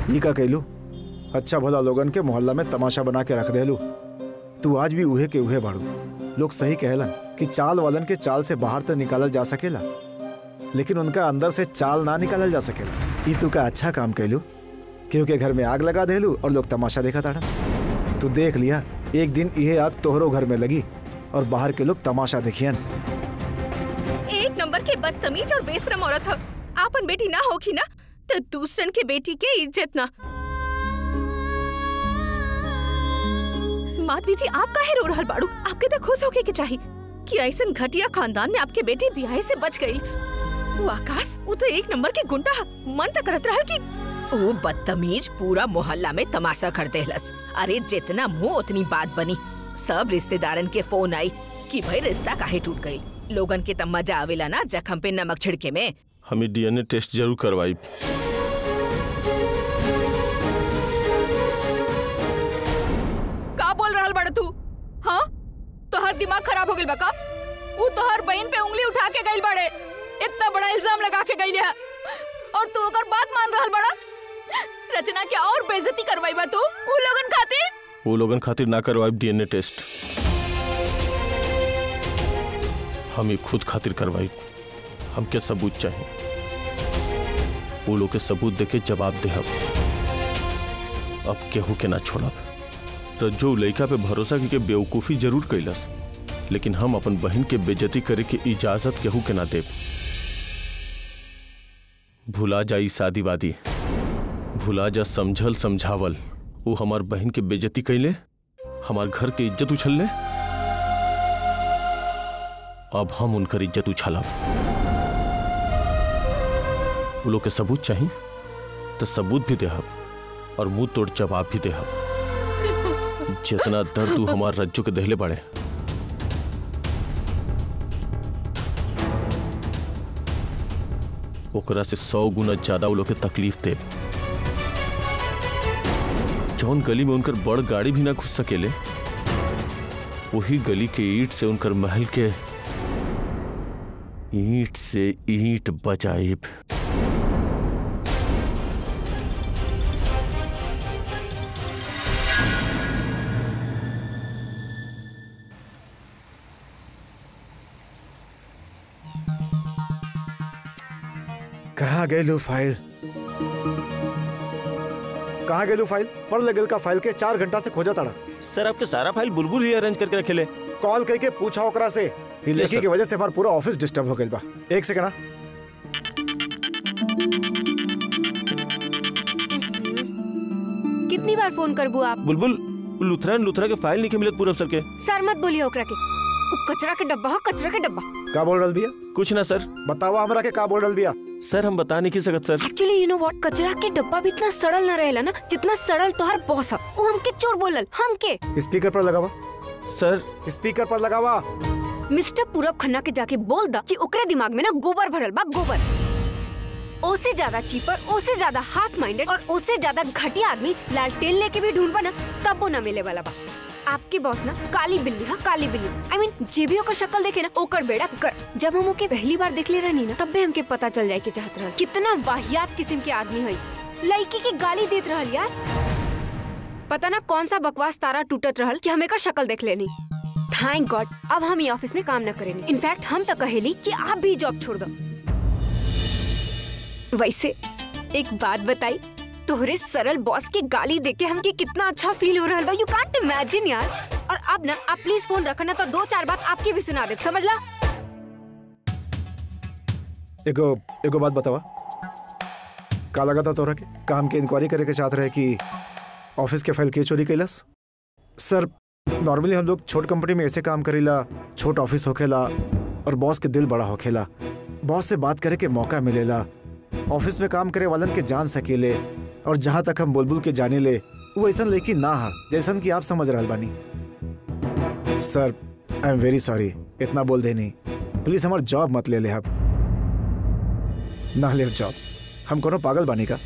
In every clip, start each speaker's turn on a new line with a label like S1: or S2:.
S1: ई का कहलू अच्छा भला लोगन के मोहल्ला में तमाशा बना के रख देलू तू आज भी उहे के उहे बाड़ू लोग सही कहलन कि चाल वालन के चाल से बाहर तो निकालल जा सकेला लेकिन उनका अंदर से चाल ना निकालल जा सकेला ई तू का अच्छा काम कहलू क्योंकि घर में आग लगा देलू और लोग तमाशा देखा ताड़न तू देख लिया एक दिन यह आग तोहरो घर में लगी और बाहर के लोग तमाशा देखियन
S2: एक नंबर के बदतमीज और बेशरम औरत ह आपन बेटी ना होखी ना तो दूसरन के बेटी के इज्जत ना माधवी जी आप काहे रो रहल बाड़ू आपके तो खुश होके के चाही कि ऐसन घटिया खानदान में आपके बेटी बियाहे से बच गई वो आकाश वो तो एक नंबर के गुंडा ह मन तो करत रहल कि ओ बदतमीज पूरा मोहल्ला में तमाशा कर देहलस अरे जितना मुंह उतनी बात बनी सब रिश्तेदारन के फोन आई कि भाई रिश्ता काहे टूट गई लोगन के तब मजा आवेला ना जखम पे नमक छिड़के में
S3: हमें डीएनए टेस्ट जरूर करवाई
S4: का बोल रहल बड़ तू हाँ तोहर दिमाग खराब हो गइल बा का ऊ तोहर बहन पे उंगली उठा के गइल बड़े इतना बड़ा इल्जाम लगा के गइल है और तू ओकर बात मान रहल बड़ा रचना के और बेइज्जती करवाई बा तू ऊ लोगन खातिर
S3: वो लोगन खातिर ना करवाई डीएनए टेस्ट हम ही खुद खातिर करवाई हमके सबूत चाहिए वो लोग के सबूत देके जवाब देहब अब केहू के ना छोड़ब रज्जो लड़का पे भरोसा करके बेवकूफ़ी जरूर कैलस लेकिन हम अपन बहन के बेजती करे के इजाजत केहू के ना देब भुला जाई शादी वादी भुला जा समझल समझावल वो हमार बहन के बेजती कैले हमार घर के इज्जत उछल ले अब हम उनकर इज्जत उछालब वो लोग के सबूत चाहिए तो सबूत भी देहब और मुंह तोड़ जवाब भी देहब जितना दर्द तू हमार रज्जू के दहले बड़े ओकरा से सौ गुना ज्यादा वो लोग के तकलीफ दे जौन गली में उनकर बड़ गाड़ी भी ना घुस सकेले वही गली के ईंट से उनकर महल के ईंट से ईंट बजाइब
S1: कहाँ गेलू फाइल कहाँ गेलू फाइल पढ़ लगल का फाइल के चार घंटा से खोजा ताड़ा
S3: सर आपके सारा फाइल बुलबुल ही अरेंज करके रखेले
S1: कॉल करके पूछा ओकरा से ये लेखी
S3: sir.
S1: की वजह से हमारा पूरा ऑफिस डिस्टर्ब हो गइल बा एक सेकंड हाँ।
S5: कितनी बार फोन करबू आप
S3: बुलबुल लुथरा लुथरा के फाइल नहीं मिलत पूरब सर के
S5: सर मत बोलिए ओकरा के उ कचरा के डब्बा हो कचरा के डब्बा
S1: का बोल रहा बिया
S3: कुछ ना सर
S1: बतावा हमरा के का बोल रहा बिया
S3: सर हम बता नहीं की सकत sir
S5: actually you know what कचरा के डब्बा भी इतना सड़ल न रहेला ना जितना सड़ल तोहर बॉस है वो हमके चोर बोलल हमके
S1: स्पीकर पर लगावा
S3: सर
S1: स्पीकर पर लगावा
S5: मिस्टर पूरब खन्ना के जाके बोल दा कि ओकरे दिमाग में ना गोबर भरल बा गोबर ओसे ज्यादा चीपर ओसे ज्यादा हाफ माइंडेड और ओसे ज्यादा घटिया आदमी लालटेन लेके भी ढूंढबा ना तब वो ना मिले वाला बा आपके बॉस ना काली बिल्ली हाँ काली बिल्ली आई मीन जे भी ओकर शक्ल देखे ना ओकर बेड़ा कर जब हम ओके पहली बार देख ले रहनी ना तब भी हमके पता चल जाए के चाहत रहल कितना वाहियात किस्म के आदमी है लड़की के गाली देत रहल यार पता ना कौन सा बकवास तारा टूटत रहल कि हमें कर शक्ल देख लेनी थैंक गॉड अब हम ये ऑफिस में काम न करेंगे इनफैक्ट हम तो कहेली कि आप भी जॉब छोड़ दो वैसे एक बात बताई तोहरे सरल बॉस के गाली देके हमके कितना अच्छा फील हो रहा बा यू कांट इमेजिन यार और अब ना आप प्लीज फोन रखना तो दो चार बात आपकी भी सुना दे समझ ला
S1: एगो एगो बात बतावा का लगा था तोरा के काम के इंक्वायरी करे के चाहत रहे कि ऑफिस के फाइल के चोरी कैलस सर नॉर्मली हम लोग छोट कंपनी में ऐसे काम करीला छोट ऑफिस होखेला और बॉस के दिल बड़ा होखेला बॉस से बात करे के मौका मिलेला ऑफिस में काम करे वालन के जान सकेले और जहाँ तक हम बुलबुल के जाने ले वो ऐसा लेकिन ना हा जैसन कि आप समझ रहल बानी sir I am very sorry इतना बोल देनी प्लीज हमार जॉब मत ले ले आप ना ले जॉब हम कोनो पागल बानी का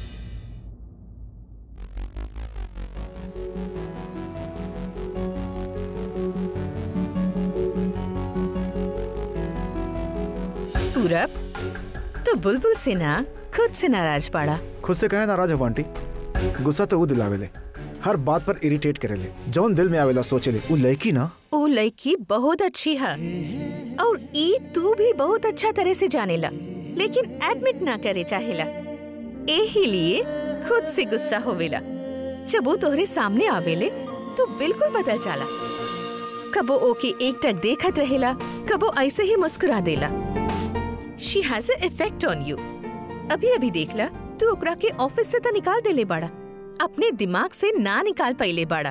S2: पूरब तो बुलबुल से ना खुद से नाराज पड़ा
S1: खुद से कहे नाराज हो आंटी गुस्सा तो वो दिलावेले हर बात पर इरिटेट करेले जौन दिल में आवेला सोचेले वो लड़की ना
S2: ओ लड़की बहुत अच्छी है और ई तू भी बहुत अच्छा तरह से जानेला लेकिन एडमिट ना करे चाहेला एही लिए खुद से गुस्सा होवेला जब वो तोहरे सामने आवेले तो बिल्कुल बदल जाला कबो ओके एक टक देखत रहेला कबो ऐसे ही मुस्कुरा देला she has a effect on you अभी अभी देखला तू ओकरा के ऑफिस से तो निकाल देले बाड़ा अपने दिमाग से ना निकाल पाइले बाड़ा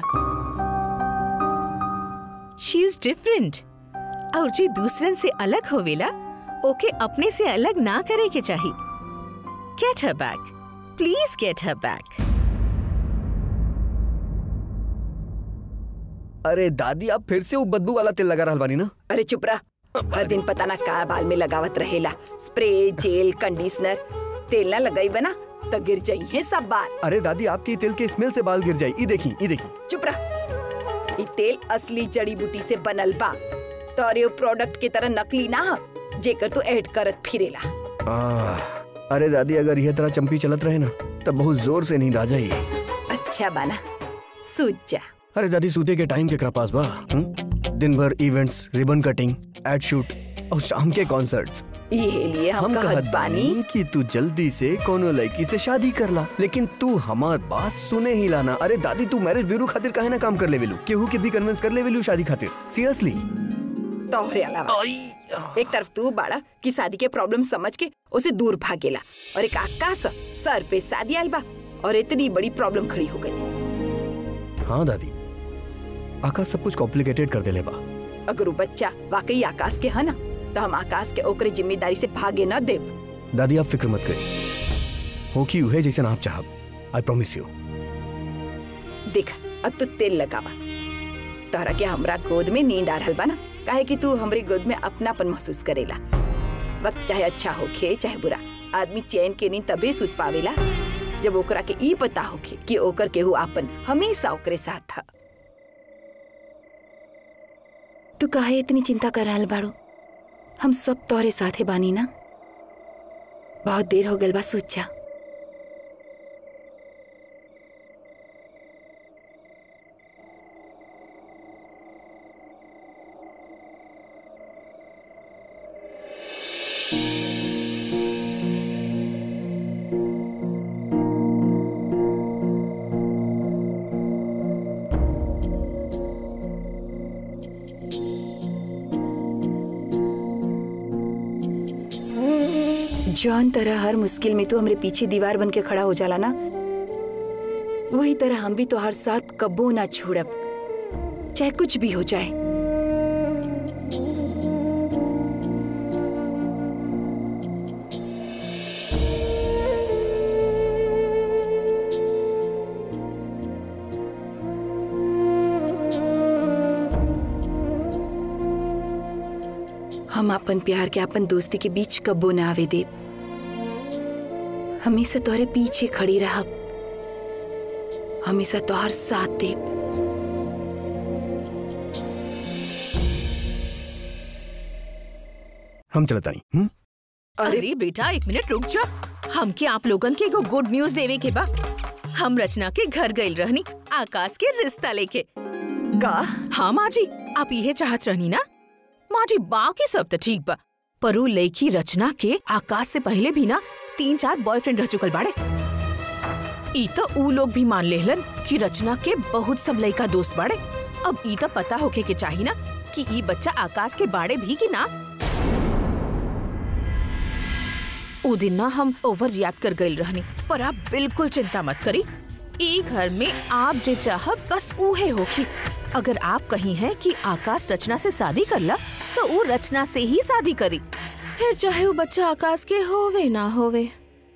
S2: शी इज डिफरेंट और जे दूसरन से अलग होवेला ओके अपने से अलग ना करे के चाहिए get her back please get her back
S6: अरे दादी आप फिर से वो बदबू वाला तेल लगा रहल बानी ना
S7: अरे चुप रह हर दिन पता ना का बाल में लगावत रहेला स्प्रे जेल कंडीशनर तेल ना लगाई बना तो गिर जाई है सब बाल
S6: अरे दादी आपके ये तेल के स्मेल से बाल गिर जाए ये देखी ये देखी
S7: चुप रह ये तेल असली जड़ी बूटी से बनल बा तोरे वो प्रोडक्ट के तरह नकली ना ह, जेकर तू ऐड करत फिरेला
S6: आह, अरे दादी अगर यह तरह चंपी चलत रहे ना तब बहुत जोर से नींद आ जाई
S7: अच्छा बना सूझ जा
S6: अरे दादी सूते के टाइम के पास बा हुँ? दिन भर events ribbon cutting ad shoot और शाम के कॉन्सर्ट्स
S7: ये लिए हम,
S6: हम
S7: कहत
S6: कहत
S7: बानी
S6: बानी कि तू जल्दी से कोनो लड़की से शादी कर ला लेकिन तू हमार बात सुने ही लाना अरे दादी तू मैरिज ब्यूरो खातिर काहे ना काम कर ले वेलू केहू के भी कन्विंस कर ले वेलू शादी खातिर सीरियसली
S7: तोहरे अलावा एक तरफ तू बाड़ा कि शादी के प्रॉब्लम समझ के उसे दूर भागेला और एक आकाश सर पे शादी आयल बा और इतनी बड़ी प्रॉब्लम खड़ी हो गई
S6: हाँ दादी आकाश सब कुछ कॉम्प्लिकेटेड कर देले बा
S7: अगर वो बच्चा वाकई आकाश के है ना तो हम आकाश के ओकरे जिम्मेदारी से भागे न देब
S6: दादी आप फिक्र मत करिए हो कि उहे जैसे आप चाहब आई प्रॉमिस यू
S7: देख अब तू तेल लगावा तोहरा के हमरा गोद में नींद आ रहल बा ना काहे कि तू हमरे गोद में अपनापन महसूस करेला वक्त चाहे अच्छा होखे चाहे बुरा आदमी चैन के नींद तबे सुत पावेला जब ओकरा के ई पता होखे कि ओकर केहू आपन हमेशा ओकरे साथ था तू काहे इतनी चिंता कर रहल बाड़ू हम सब तोहरे साथे बानी ना बहुत देर हो गल बा सोचा जौन तरह हर मुश्किल में तू हमरे पीछे दीवार बन के खड़ा हो जाला ना वही तरह हम भी तो हर साथ कब्बो ना छोड़ब चाहे कुछ भी हो जाए हम अपन प्यार के अपन दोस्ती के बीच कब्बो ना आवे देब हमेशा तोहरे पीछे खड़ी रहब हमेशा तोहर साथ देब
S6: हम चलता नहीं हम्म?
S2: अरे बेटा एक मिनट रुक जा हमके आप लोगन के एगो गुड न्यूज देवे के बा हम रचना के घर गइल रहनी आकाश के रिश्ता लेके
S7: का
S2: हाँ माँ जी आप ये चाहत रहनी ना माँ जी बाकी सब तो ठीक बा पर उ लड़की रचना के आकाश से पहले भी ना तीन चार बॉयफ्रेंड रह चुकल बाड़े ई तो ऊ लोग भी मान लेहलन कि रचना के बहुत सब लड़का दोस्त बाड़े अब ई तो पता होके के चाही ना कि ई बच्चा आकाश के बाड़े भी कि ना ऊ दिन ना हम ओवर रिएक्ट कर गइल रहनी पर आप बिल्कुल चिंता मत करी ई घर में आप जे चाहब बस उहे होखी अगर आप कही हैं कि आकाश रचना से शादी करला तो वो रचना से ही शादी करी फिर चाहे वो बच्चा आकाश के होवे ना होवे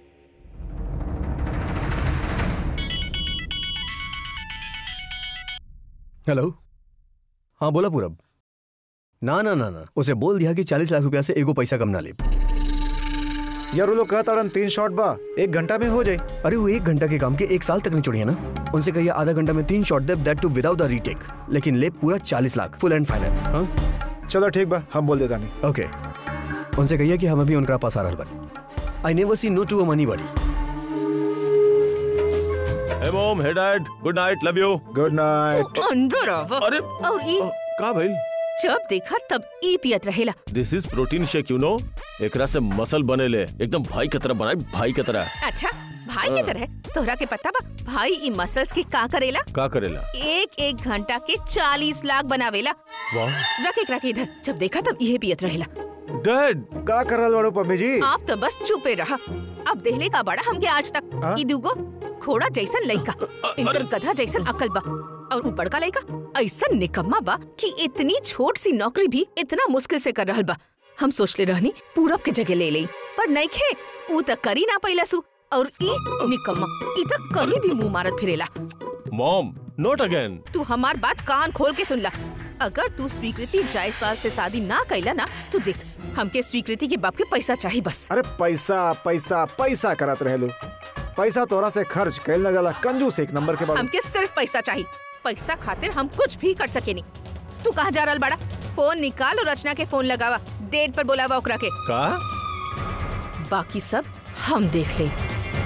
S6: हेलो हाँ बोला पूरब ना ना ना ना उसे बोल दिया कि चालीस लाख रुपया से एगो पैसा कम ना ले
S1: यार वो लोग कहता तीन शॉट बा एक घंटा में हो जाए
S6: अरे वो एक घंटा के काम के एक साल तक नहीं छोड़ी है ना उनसे कहिए आधा घंटा में तीन शॉट दे that too without the retake लेकिन ले पूरा चालीस लाख फुल एंड फाइनल हाँ
S1: चलो ठीक बा हम बोल देता नहीं
S6: ओके उनसे कहिए कि हम अभी उनका पास आ रहा बनी I never see no to a money बड़ी
S3: hey mom hey dad good night love you
S1: good night
S2: अंदर आव
S3: अरे
S2: और ई
S3: का भाई
S2: जब देखा तब ई पियत रहेला
S3: this is protein shake you know एकरा से मसल बनेले एकदम भाई की तरह बनाए भाई की तरह
S2: अच्छा भाई की तरह तोहरा के पता बा भाई ई मसल्स के का करेला
S3: का करेला
S2: एक एक घंटा के चालीस लाख बनावेला
S3: वाह
S2: रख एक रख इधर जब देखा तब यही पियत रहेला
S3: डैड
S1: का कर रहल बाड़ू पम्मी जी
S2: आप तो बस चुपे रहा अब देहले का बड़ा हमके आज तक
S1: हाँ?
S2: ई दुगो घोड़ा जैसन लइका इनकर गधा जैसन अकल बा और ऊ बड़का लइका ऐसन निकम्मा बा कि इतनी छोट सी नौकरी भी इतना मुश्किल से कर रहल बा हम सोचले रहनी पूरब के जगह ले ले पर नहीं खे ऊ त करी ना पैलसु और ई निकम्मा ई त कहीं भी मुंह मारत फिरेला
S3: मॉम नॉट अगेन
S2: तू हमार बात कान खोल के सुन ला अगर तू स्वीकृति जायसवाल से शादी ना कैला ना तो देख हमके स्वीकृति के बाप के पैसा चाहिए बस
S1: अरे पैसा पैसा पैसा करत रहलू पैसा तोरा से खर्च कैल न जाला कंजूस एक नंबर के बाद
S2: हमके सिर्फ पैसा चाहिए पैसा खातिर हम कुछ भी कर सके नहीं तू कहाँ जा रहल बड़ा फोन निकाल और रचना के फोन लगावा डेट पर बोलावा ओकरा के
S3: का
S2: बाकी सब हम देख ले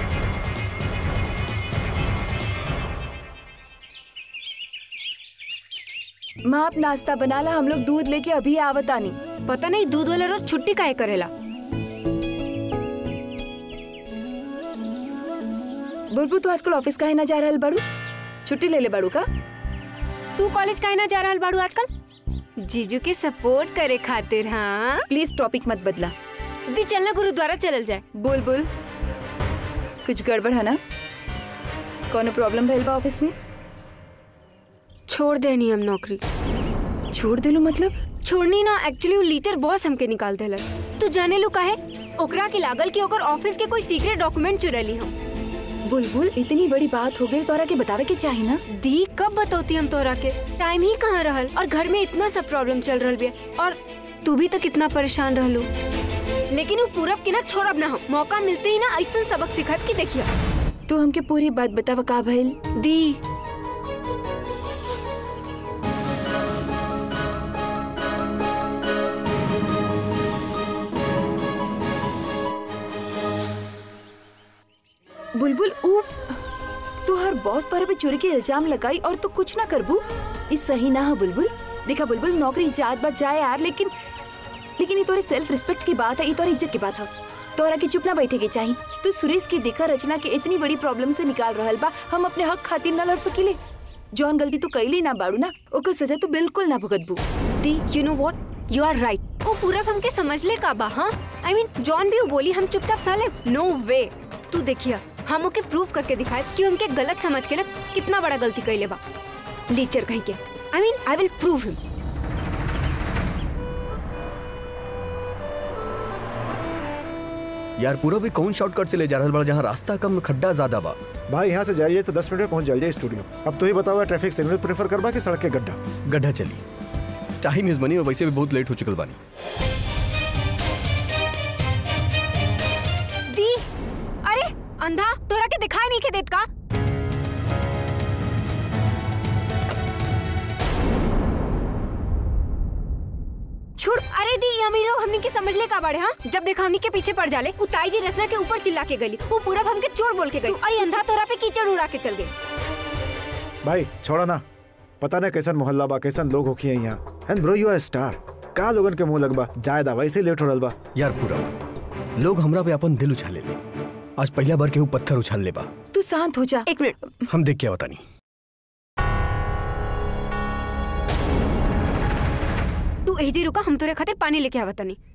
S7: माँ आप नाश्ता बना ला हम लोग दूध लेके अभी आवत आनी
S5: पता नहीं दूध वाला रोज छुट्टी काहे करेला
S7: बुलबुल तू आजकल ऑफिस काहे ना जा रहल बाड़ू छुट्टी ले ले बाड़ू का
S5: तू कॉलेज काहे ना जा रहल बाड़ू आजकल जीजू के सपोर्ट करे खातिर हाँ
S7: प्लीज टॉपिक मत बदला
S5: दी चलना गुरुद्वारा चलल जाए
S7: बुलबुल कुछ गड़बड़ है ना कौनो प्रॉब्लम भइल बा ऑफिस में
S5: छोड़ देनी हम नौकरी
S7: छोड़ दिलू मतलब
S5: छोड़नी ना एक्चुअली वो लीटर बॉस हमके निकाल देलस तू जाने लू काहे ओकरा के लागल कि ओकर ऑफिस के कोई सीक्रेट डॉक्यूमेंट चुरली हम
S7: बुलबुल इतनी बड़ी बात हो गई तोरा के बतावे के चाही ना
S5: दी कब बतौती हम तोरा के टाइम ही कहाँ रहल और घर में इतना सब प्रॉब्लम चल रहल बिया और तू भी तो कितना परेशान रहलू लेकिन वो पूरब के ना छोड़ब ना हम मौका मिलते ही ना ऐसा सबक सिखत की देखिए
S7: तू हमके पूरी बात बतावा का भइल
S5: दी
S7: बुलबुल ऊ तू हर बॉस तोरे पे चोरी के इल्जाम लगाई और तू कुछ ना करबू इस सही ना है बुलबुल देखा बुलबुल नौकरी जात बात जाए यार लेकिन लेकिन ये तोरे सेल्फ रिस्पेक्ट की बात है ये तोरे इज्जत की बात है तोरा की चुप ना बैठे के चाहिए तू सुरेश की देखा रचना के इतनी बड़ी प्रॉब्लम से निकाल रहल बा हम अपने हक खातिर ना लड़ सकीले जौन गलती तू कैली ना बाड़ू ना ओकर सजा तू बिल्कुल ना भुगतबू
S5: दी you know what you are right वो पूरब हमके समझ ले का बा हाँ आई मीन जॉन भी वो बोली हम चुपचाप साले नो वे तू देखिए हम ओके प्रूव करके दिखाए कि उनके गलत समझ के ना कितना बड़ा गलती कैले बा लीचर कहीं के I mean I will prove हिम
S6: यार पूरा भी कौन शॉर्टकट से ले जा रहल बा जहाँ रास्ता कम खड्डा ज्यादा बा
S1: भाई यहाँ से जाइए तो दस मिनट में पहुँच जाइए स्टूडियो अब तो ही बताओ ट्रैफिक सिग्नल प्रेफर करबा कि सड़क के गड्ढा
S6: गड्ढा चली टाइम इज बनी और वैसे भी बहुत लेट हो चुकल बानी
S5: दी अरे अंधा तोरा के दिखाई नहीं के देत का छोड़ अरे दी ये अमीर लोग हमनी के समझ ले का बाड़े हाँ जब देखा हमनी के पीछे पड़ जाले उताई जी रचना के ऊपर चिल्ला के गली वो पूरा हमके चोर बोल के गई अरे अंधा तोरा पे कीचड़ उड़ा के चल गई
S1: भाई छोड़ा ना पता ना कैसन मोहल्ला बा कैसन लोग होखी है यहाँ and bro you are star का लोगन के मुंह लगबा जायदा वैसे ही लेट हो रहल बा
S6: यार पूरा लोग हमरा पे अपन दिल उछाले ले आज पहला बार केहू पत्थर उछाल ले बा
S7: तू शांत हो जा
S5: एक मिनट
S6: हम देख के बतानी
S5: तू एही रुका हम तोरे खातिर पानी लेके आवत तनी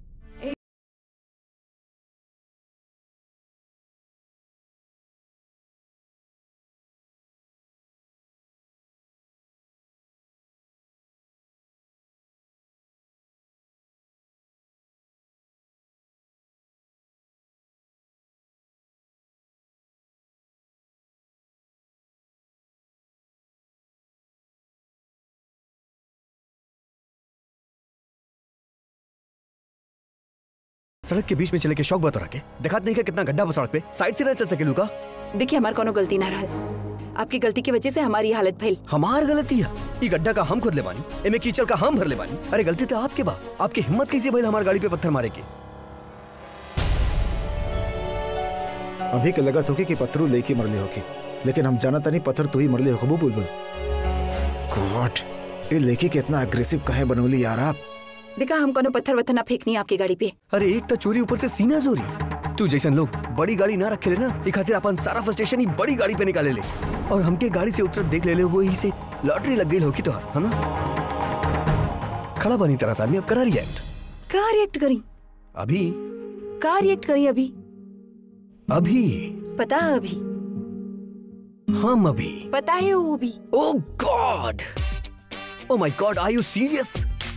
S6: सड़क के बीच में चले के शौक बता के दिखात नहीं का कितना गड्ढा बा सड़क पे साइड से ना चल सके लूका
S7: देखिए हमार कोनो गलती ना रहल आपकी गलती की वजह से हमारी ये हालत भइल
S6: हमार गलती है ई गड्ढा का हम खुद ले बानी एमे कीचड़ का हम भर ले बानी अरे गलती तो आपके बा आपकी हिम्मत कैसे भइल हमार गाड़ी पे पत्थर मारे के
S1: अभी के लगत होगी कि पत्थरू लेके मरले होगी लेकिन हम जाना तनी पत्थर तू ही मरले हो बुलबुल गॉड ये लेखी के इतना अग्रेसिव काहे बनौली यार आप
S7: देखा हम कोनो पत्थर वत्थर ना फेंकनी आपकी गाड़ी पे
S6: अरे एक तो चोरी ऊपर से सीना चोरी तू जैसन लोग बड़ी गाड़ी ना रखे ले ना ये खातिर अपन सारा फ्रस्ट्रेशन ही बड़ी गाड़ी पे निकाले ले और हमके गाड़ी से उतर देख ले ले वो ही से लॉटरी लग गई होगी तो है ना खड़ा बनी तरह से आदमी अब करा रिएक्ट
S7: का रिएक्ट करी
S6: अभी
S7: का रिएक्ट करी अभी
S6: अभी
S7: पता है अभी
S6: हम अभी
S7: पता है वो भी
S6: oh god oh my god are you serious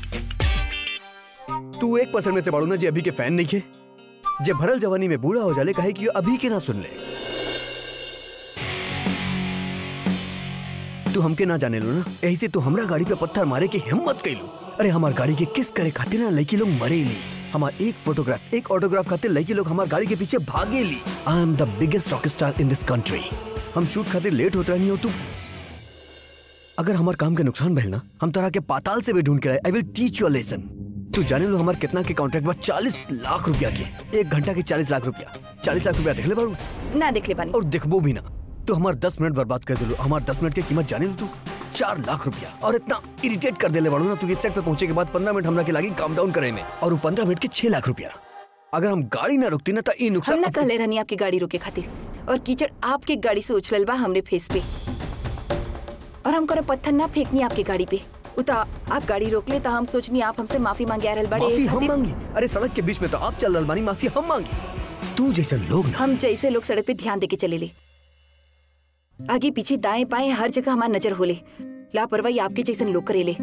S6: तू एक परसेंट में से बाड़ू ना जे अभी के फैन नहीं खे जे भरल जवानी में बूढ़ा हो जाले कहे कि अभी के ना सुन ले तू हमके ना जाने लो ना यही से तू हमरा गाड़ी पे पत्थर मारे के हिम्मत कैलू अरे हमार गाड़ी के किस करे खातिर ना लड़की लोग मरेली हमार एक फोटोग्राफ एक ऑटोग्राफ खातिर लड़की लोग हमार गाड़ी के पीछे भागेली I am the biggest rock star in this country हम शूट खातिर लेट होत रहनी हो तू अगर हमार काम के नुकसान भइल ना हम तरह के पाताल से भी ढूंढ के लाए I will teach you lesson तू जाने लो हमार कितना के कॉन्ट्रैक्ट बा चालीस लाख रुपया के एक घंटा के चालीस लाख रुपया चालीस लाख रुपया देख ले बारू
S7: ना देख ले पानी
S6: और देखबो भी ना तू हमार दस मिनट बर्बाद कर दिलो हमार दस मिनट की कीमत जाने लो तू चार लाख रुपया और इतना इरिटेट कर देले बाड़ू ना तू इस सेट पे पहुंचे के बाद पंद्रह मिनट हमरा के लागी काम डाउन करे में और वो पंद्रह मिनट के छह लाख रुपया अगर हम गाड़ी ना रुकती ना तो ई
S7: हम
S6: नुकसान
S7: ना कहले रहनी आपकी गाड़ी रोके खातिर और कीचड़ आपके गाड़ी से उछलल बा हमरे फेस पे और हम कोनो पत्थर ना फेंकनी आपकी गाड़ी पे उता आप गाड़ी रोक ले तो हम सोचनी आप हमसे माफी मांगे आ रहल बड़े
S6: माफी
S7: ए
S6: हम
S7: खातिर।
S6: मांगी अरे सड़क के बीच में तो आप चल रहा बानी माफी हम मांगी तू जैसे लोग ना
S7: हम जैसे लोग सड़क पे ध्यान देके चले ले आगे पीछे दाएं बाएं हर जगह हमार नजर होले लापरवाही आपके जैसन लोग करेले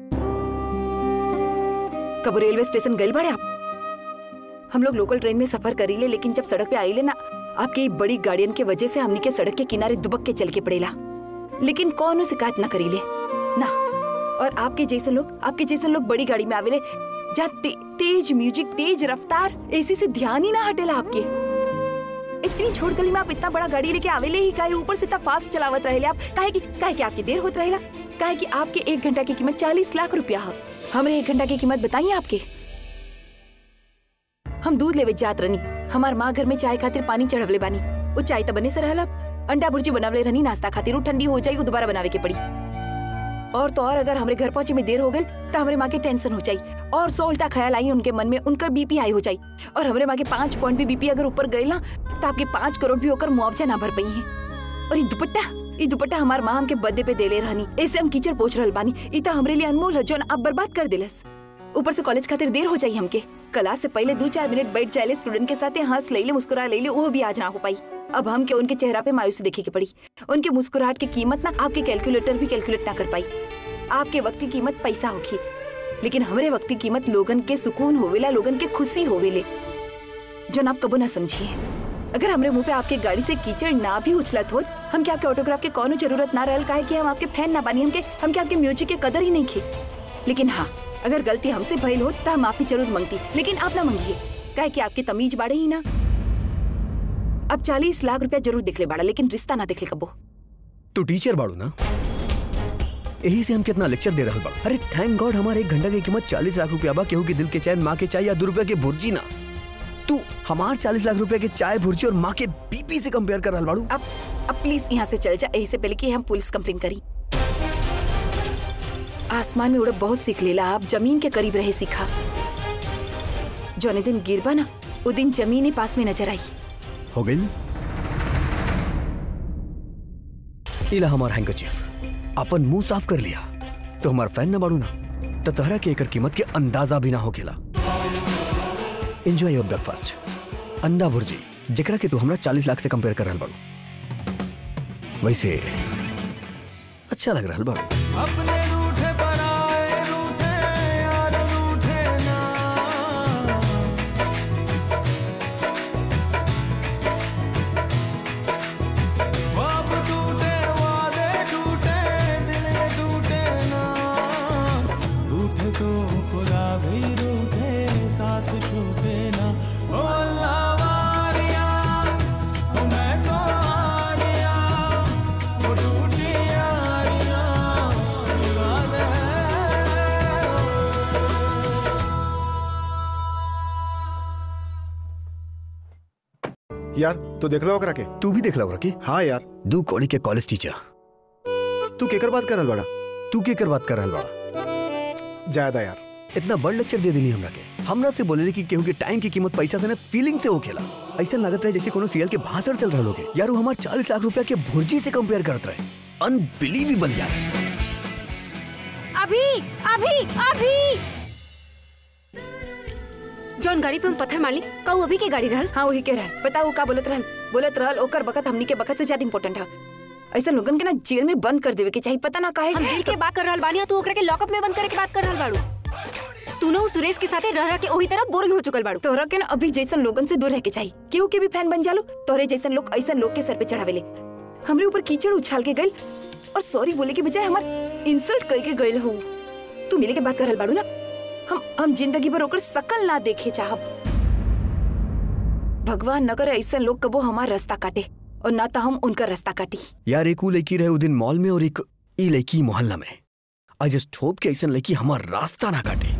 S7: कब रेलवे स्टेशन गए बड़े आप हम लोग लोकल ट्रेन में सफर करीले लेकिन जब सड़क पे आईले ना आपके ई बड़ी गाड़ियन के वजह से हमनी के सड़क के किनारे दुबक के चल के पड़ेला लेकिन कौनो शिकायत ना करीले ना और आपके जैसे लोग आपके जैसे लोग बड़ी गाड़ी में आवेले जहाँ ते, तेज म्यूजिक तेज रफ्तार एसी से ध्यान ही ना हटेला आपके इतनी छोट गली में आप इतना बड़ा गाड़ी लेके आवेले ही काहे ऊपर से इतना फास्ट चलावत रहेले आप काहे की काहे की आपकी देर होत रहेला काहे की आपके एक घंटा की कीमत चालीस लाख रुपया है हमरे एक घंटा की कीमत बताइए आपके हम दूध लेवे जात रनी हमार माँ घर में चाय खातिर पानी चढ़वले बानी वो चाय तो बने से रहला अंडा भुर्जी बनावले रहनी नाश्ता खातिर वो ठंडी हो जाई वो दोबारा बनावे के पड़ी और तो और अगर हमरे घर पहुंचे में देर हो गई तो हमरे माँ के टेंशन हो जाई और सौ उल्टा ख्याल आई उनके मन में उनका बीपी हाई हो जाई और हमरे माँ के पाँच पॉइंट भी बीपी अगर ऊपर गई ना तो आपके पाँच करोड़ भी होकर मुआवजा ना भर पाई है और ये दुपट्टा ये दुपट्टा हमार माँ हमके बर्थडे पे देले रहनी ऐसे हम कीचड़ पोछ रहल बानी ई तो हमरे लिए अनमोल है जो आप बर्बाद कर दिलस ऊपर से कॉलेज खातिर देर हो जाई हमके क्लास से पहले दो चार मिनट बैठ जाए स्टूडेंट के साथ हंस ले ले मुस्कुरा ले ले वो भी आज ना हो पाई अब हम के उनके चेहरा पे मायूसी देखे की पड़ी उनके मुस्कुराहट की कीमत ना आपके कैलकुलेटर भी कैलकुलेट ना कर पाई आपके वक्त की कीमत पैसा होगी लेकिन हमरे वक्त की कीमत लोगन के सुकून होवेला लोगन के खुशी होवेले जो आप कबो ना समझिए अगर हमरे मुंह पे आपके गाड़ी से कीचड़ ना भी उछलत होत हम क्या आपके ऑटोग्राफ के कोनो जरूरत ना रहल काहे कि हम आपके फैन ना बानी हमके हम क्या आपके म्यूजिक के कदर ही नहीं खे लेकिन हाँ अगर गलती हमसे भइल होत तो हम माफी जरूर मांगती लेकिन आप ना मांगिए काहे कि आपकी तमीज बाड़े ही ना अब चालीस लाख रुपया जरूर दिखले बाड़ा लेकिन रिश्ता ना दिखले कबो
S6: तू टीचर बाड़ू ना यही से हम कितना लेक्चर दे रहे बा अरे थैंक गॉड हमारे एक घंटा की कीमत चालीस लाख रुपया बा केहू के दिल के चैन माँ के चाय या दो रुपया के भुर्जी ना तू हमार चालीस लाख रुपया के चाय भुर्जी और माँ के बीपी से कंपेयर कर रहा बाड़ू
S7: अब अब प्लीज यहाँ से चल जा यही से पहले कि हम पुलिस कंप्लेन करी आसमान में उड़ब बहुत सीख लेला आप जमीन के करीब रहे सीखा जौने दिन गिरबा ना वो दिन जमीन ही पास में नजर आई
S6: हो गई इला हमार हैंकरचीफ अपन मुंह साफ कर लिया तो हमार फैन ना बाड़ू ना तो तहरा के एकर कीमत के अंदाजा भी ना हो गेला एंजॉय योर ब्रेकफास्ट अंडा भुर्जी जेकरा के तू हमरा चालीस लाख से कंपेयर कर रहल बाड़ू वैसे अच्छा लग रहल बाड़ू
S8: टूटी यारियां
S1: तू देख लो ओकरा के
S6: तू भी देख लो रखे
S1: हाँ यार
S6: दू कौड़ी के कॉलेज टीचर
S1: तू केकर बात करल बड़ा
S6: तू के कर बात कर रहल बड़ा
S1: ज्यादा यार
S6: इतना बड़ लेक्चर दे देनी हमरा के हमरा से बोले कि केहू के टाइम की कीमत पैसा से ना फीलिंग से होखेला ऐसा लागत रहे जैसे कोनो सीरियल के भाषण चल रहा होगे यार वो हमार चालीस लाख रुपया के भुर्जी से कंपेयर करत रहे अनबिलीवेबल यार
S5: अभी अभी अभी जौन गाड़ी पे हम पत्थर मारली का वो अभी के गाड़ी रहल
S7: हाँ वही कह रहा बताओ का बोलत रहल बोलत रहल ओकर बखत हमनी के बखत से ज्यादा इम्पोर्टेंट है ऐसा लोगन के ना जेल में बंद कर देवे के चाहिए पता ना काहे
S5: हम दिल के बात कर रहल बानी और तू ओकरा के लॉकअप में बंद करे के बात कर रहल बाड़ू तू ना उस सुरेश के साथे रह रह के ओही तरह बोरिंग हो चुकल बाड़ू
S7: तोहरा के ना अभी जैसन लोगन से दूर रह के चाहिए केहू के भी फैन बन जालो तोहरे जैसन लोग ऐसा लोग के सर पे चढ़ावेले हमरे ऊपर कीचड़ उछाल के गइल और सॉरी बोले के बजाय हमार इंसल्ट कर के गइल हो तू मिले के बात कर रहल बाड़ू ना हम हम जिंदगी भर ओकर शकल ना देखे चाहब भगवान न करे ऐसा लोग कबो हमार रास्ता काटे और ना तो हम उनका रास्ता काटी
S6: यार एक ऊ लड़की रहे उ दिन मॉल में और एक ई लड़की मोहल्ला में आई जस्ट होप कि ऐसा लड़की हमार रास्ता ना काटे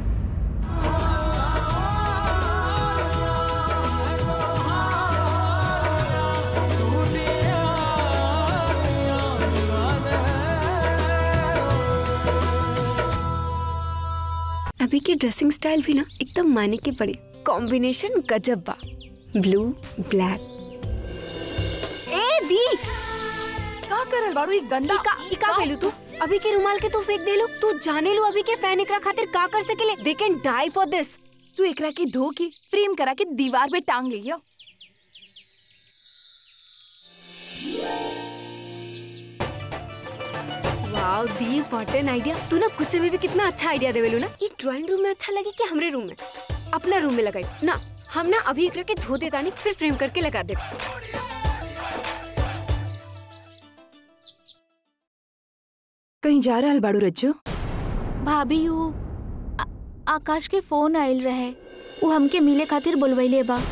S5: अभी के ड्रेसिंग स्टाइल भी ना एकदम माने के पड़े कॉम्बिनेशन गजब बा ब्लू ब्लैक ए दी
S7: का करल बाड़ू ई गंदा
S5: का ई का कहलू तू अभी के रुमाल के तू फेंक देलू तू जाने लो अभी के फैन एकरा खातिर का कर सकेले दे कैन डाई फॉर दिस
S7: तू एकरा के धो के फ्रेम करा के दीवार पे टांग लियो
S5: वाओ दी व्हाट एन आइडिया तू ना गुस्से में भी कितना अच्छा आइडिया देवेलू ना ये ड्राइंग रूम में अच्छा लगे कि हमरे रूम में अपना रूम में लगाई ना हम ना अभी एकरा के धो देता नहीं फिर फ्रेम करके लगा दे
S7: कहीं जा रहल बाड़ू रज्जो
S4: भाभी उ आ- आकाश के फोन आयल रहे उ हमके मिले खातिर बुलवैले बा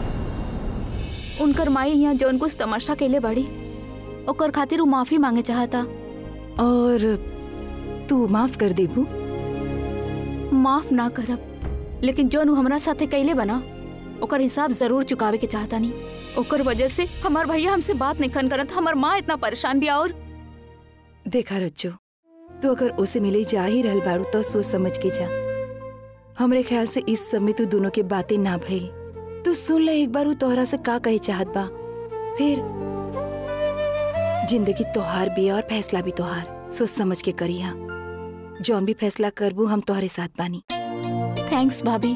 S4: उनकर माई यहाँ जौन कुछ तमाशा कैले बाड़ी ओकर खातिर उ माफी मांगे चाहता
S7: और तू माफ कर देबू
S4: माफ ना करब लेकिन जौन उ हमरा साथे कैले बना ओकर हिसाब जरूर चुकावे के चाहता नहीं ओकर वजह से हमार भैया हमसे बात नहीं खन करत हमार माँ इतना परेशान भी और
S7: देखा रज्जो तू अगर उसे मिले जा ही रहल बाड़ू तो सोच समझ के जा हमरे ख्याल से इस समय तू दोनों के बातें ना भइल तू सुन ले एक बार उ तोहरा से का कहे चाहत बा फिर जिंदगी तोहार भी है और फैसला भी तोहार सोच समझ के करी हा जौन भी फैसला करबू हम तोहरे साथ बानी
S4: थैंक्स भाभी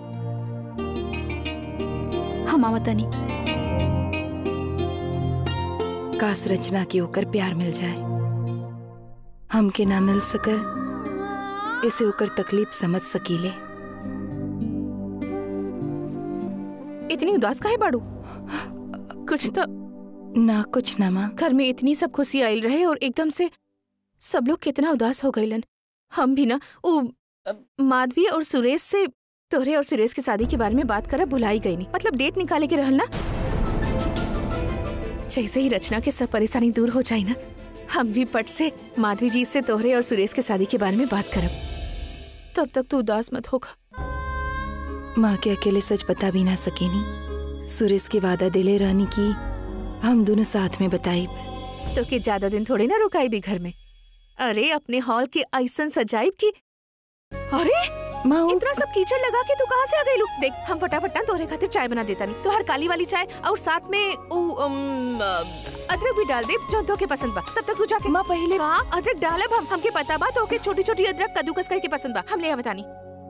S4: हम आवतनी
S7: काश रचना के ओकर प्यार मिल जाए हमके ना मिल सकल इसे ओकर तकलीफ समझ सकीले
S2: इतनी उदास काहे बाड़ू कुछ तो
S7: ना कुछ ना माँ
S2: घर में इतनी सब खुशी आयल रहे और एकदम से सब लोग कितना उदास हो गईलन हम भी ना उ अ, माधवी और सुरेश से तोहरे और सुरेश की शादी के बारे में बात करब भुलाई गई नहीं मतलब डेट निकाले के रहल ना जैसे ही रचना के सब परेशानी दूर हो जाए ना हम भी पट से माधवी जी से तोहरे और सुरेश के शादी के बारे में बात करब तब तक तू उदास मत होगा
S7: माँ के अकेले सच बता भी ना सकेनी सुरेश के वादा दिले रहनी की हम दोनों साथ में बताई
S2: तो के ज्यादा दिन थोड़े ना रुकाई भी घर में अरे अपने हॉल के ऐसन सजाइब की अरे
S7: माँ वो-
S2: इतना सब कीचड़ लगा के तू कहाँ से आ गई लोग देख हम फटाफट ना तोहरे खातिर चाय बना देता नहीं तो हर काली वाली चाय और साथ में उ, उम, अ, अदरक भी डाल दे जो तो के पसंद बा तब तक तू जाके
S7: माँ पहले
S2: हाँ अदरक डालब हम हमके पता बा तो के छोटी छोटी अदरक कद्दूकस करके पसंद बा हम ले बतानी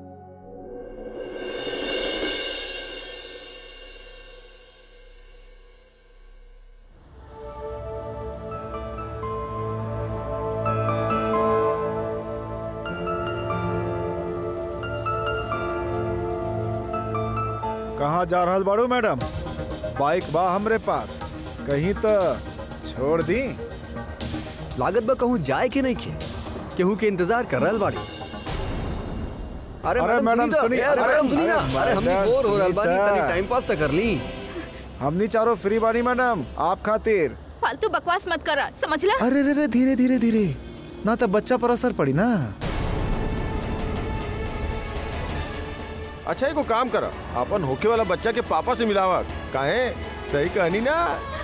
S1: कहाँ जा रहल बाड़ू मैडम बाइक बा हमरे पास कहीं तो छोड़ दी
S6: लागत बा कहूँ जाए के नहीं खे केहू के इंतजार कर रहल बाड़ी अरे
S1: अरे मैडम
S6: तो,
S1: सुनी,
S6: अरे
S1: अरे
S6: मैडम सुनी ना
S1: मैडम
S6: अरे हम भी बोर हो रहल बानी
S1: सुनीता।
S6: तनी टाइम पास तो कर ली
S1: हमनी चारों फ्री बानी मैडम आप खातिर
S4: फालतू बकवास मत करा समझला
S1: अरे रे रे धीरे धीरे धीरे ना तो बच्चा पर असर पड़ी ना
S3: अच्छा एगो काम कर अपन होके वाला बच्चा के पापा से मिलावा काहे
S8: सही कहनी ना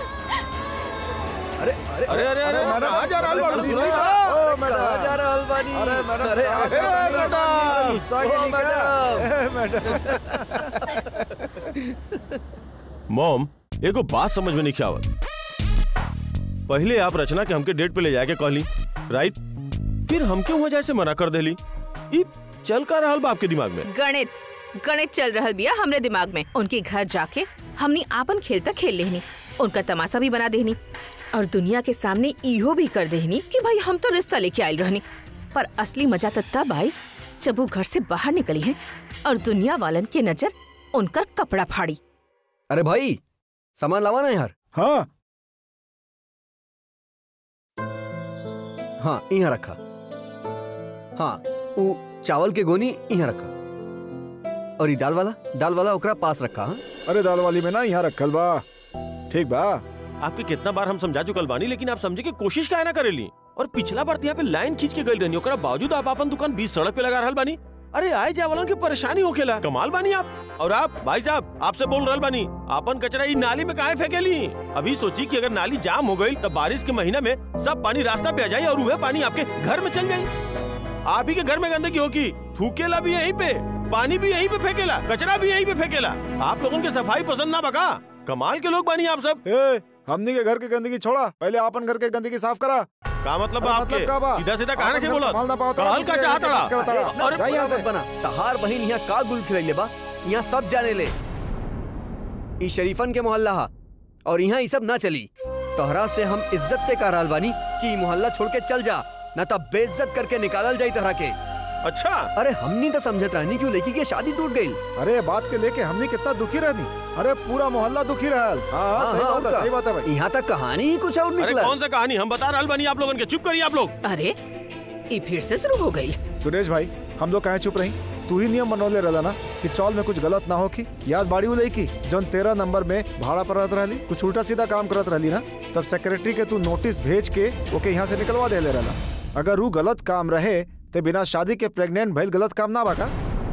S6: अरे अरे
S8: अरे अरे अरे कहाँ जा रहल बाड़ू तू?
S1: ओ
S6: कहाँ जा रहल बानी
S1: अरे मैडम
S6: अरे
S1: कहाँ
S6: अरे
S1: जा रहल
S6: मैडम
S1: बानी? गुस्सा के
S6: ओ,
S1: निका?
S6: मैडम।
S1: ए, मैडम
S3: मॉम एगो बात समझ में नहीं आवत पहले आप रचना के हमके डेट पे ले जाके कहली राइट फिर हमके वहाँ जाए से मना कर देली ई चल का रहल बा आपके दिमाग में
S2: गणित गणित चल रहल बिया हमरे दिमाग में उनके घर जाके हमनी आपन खेल तक खेल लेहनी उनका तमाशा भी बना देहनी और दुनिया के सामने इहो भी कर देहनी कि भाई हम तो रिश्ता लेके आयल रहनी पर असली मजा तो तब आई जब वो घर से बाहर निकली हैं और दुनिया वालन के नजर उनका कपड़ा फाड़ी
S6: अरे भाई सामान लावा ना यार
S1: हाँ
S6: हाँ यहाँ रखा हाँ वो चावल के गोनी यहाँ रखा और ये दाल वाला दाल वाला ओकरा पास रखा हाँ?
S1: अरे दाल वाली में ना यहाँ रखल बा ठीक बा
S3: आपके कितना बार हम समझा चुकल बानी लेकिन आप समझे की कोशिश काहे ना करेली और पिछला बार तो यहाँ पे लाइन खींच के गई रहनी ओकरा बावजूद आप अपन दुकान बीच सड़क पे लगा रहल बानी अरे आए जाए वालन की परेशानी होखेला कमाल बानी आप और आप भाई साहब आपसे बोल रहल बानी आपन कचरा ई नाली में काहे फेंकेली अभी सोची कि अगर नाली जाम हो गई तो बारिश के महीना में सब पानी रास्ता पे आ जाए और वह पानी आपके घर में चल जाए आप ही के घर में गंदगी होगी थूकेला भी यहीं पे पानी भी यहीं पे फेंकेला कचरा भी यहीं पे फेंकेला आप लोगों की सफाई पसंद ना बका कमाल के लोग बानी आप सब
S1: ए हमनी के घर की गंदगी छोड़ा पहले आपन घर के गंदगी साफ करा
S3: का मतलब
S1: अरे
S3: आपके
S1: मतलब का बा?
S3: सीधा सीधा कहा
S1: आपन
S3: के
S1: घर
S3: बोला
S1: संभाल ना पाओ तो
S3: कहल
S1: आप
S3: का
S1: दूसरे
S3: चाहत
S1: घर के बात करता
S3: रहा
S1: रहा।
S6: अरे
S1: जा यहाँ से।
S6: मत बना तहार बहिन यहाँ का गुल खिलैले बा यहाँ सब जाने ले ई शरीफन के मोहल्ला हा और यहाँ ई सब ना चली तोहरा से हम इज्जत से कह रहल बानी कि ई मोहल्ला छोड़ के चल जा न तब बेइज्जत करके निकालल जाई तोहरा के
S3: अच्छा
S6: अरे हमनी तो समझत रहनी क्यों लड़की की शादी टूट गई
S1: अरे बात के लेके हमने कितना दुखी रहनी अरे पूरा मोहल्ला दुखी रहल हाँ हाँ, सही बात है सही बात है भाई
S6: यहाँ तक कहानी ही कुछ और
S3: अरे
S6: निकला
S3: कौन सा कहानी हम बता रहल बानी आप लोगन के चुप करिए आप लोग
S2: अरे ये फिर से शुरू हो गई
S1: सुरेश भाई हम लोग कहे चुप रही तू ही नियम बनौले रहला ना कि चौल में कुछ गलत ना हो की याद बाड़ी उ लई की जौन तेरह नंबर में भाड़ा पर रहत रहली कुछ उल्टा सीधा काम करत रहली ना तब सेक्रेटरी के तू नोटिस भेज के ओके यहाँ से निकलवा दे ले रहला अगर वो गलत काम रहे ते बिना शादी के प्रेग्नेंट भइल गलत काम ना बाका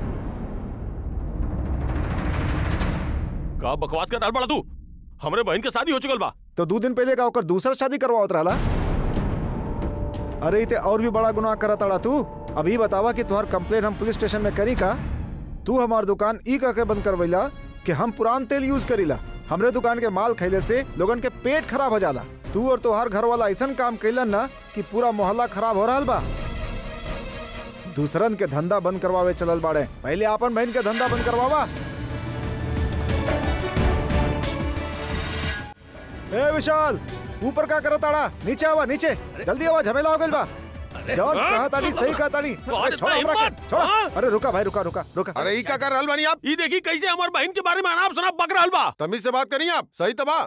S3: का बकवास कर डाल बड़ा तू हमरे बहन के शादी हो चुकल बा
S1: तो दो दिन पहले का ओकर दूसरा शादी करवावत रहला अरे इते और भी बड़ा गुनाह करत अड़ा तू अभी बतावा कि तुहार कंप्लेन हम पुलिस स्टेशन में करी का तू हमार दुकान ई कह के बंद करवैला कि हम पुरान तेल यूज करीला हमरे दुकान के माल खैले से लोगन के पेट खराब हो जाला तू और तोहार घर वाला ऐसा काम कैलन ना कि पूरा मोहल्ला खराब हो रहा बा दूसरन के धंधा बंद करवावे चलल बाड़े पहले आपन बहन के धंधा बंद करवावा ए विशाल ऊपर का करत आड़ा नीचे आवा नीचे जल्दी आवा झमेला हो गइल बा जौन कहा तानी सही कहा तानी
S3: कौन
S1: अरे छोड़ा
S3: इतना
S1: हमरा
S3: हिम्मत?
S1: के छोड़ा
S3: हाँ?
S1: अरे रुका भाई रुका रुका रुका
S8: अरे ई का कर रहल बानी आप
S3: ई देखी कैसे हमार बहन के बारे में अनाप शनाप बक रहल बा
S8: तमीज से बात करिए आप सही तबा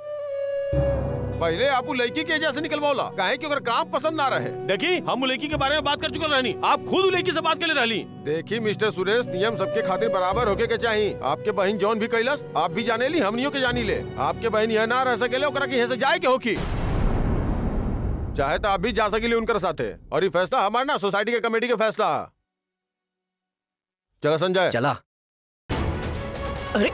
S8: पहले आप उ लड़की के एजा से निकलवाओला काहे कि ओकर काम पसंद ना रहे
S3: देखी हम उ लड़की के बारे में बात कर चुकल रहनी आप खुद उ लड़की से बात के लिए रहली
S8: देखी मिस्टर सुरेश नियम सबके खातिर बराबर होके के चाहिए आपके बहन जौन भी कैलस आप भी जाने ली हमनियों के जानी ले आपके बहन यहाँ ना रह सकेले ओकरा के यहाँ से जाए के होकी चाहे तो आप भी जा सकेली उनकर साथे और ये फैसला हमारा ना सोसाइटी के कमेटी के फैसला है। चलो संजय
S6: चला
S7: अरे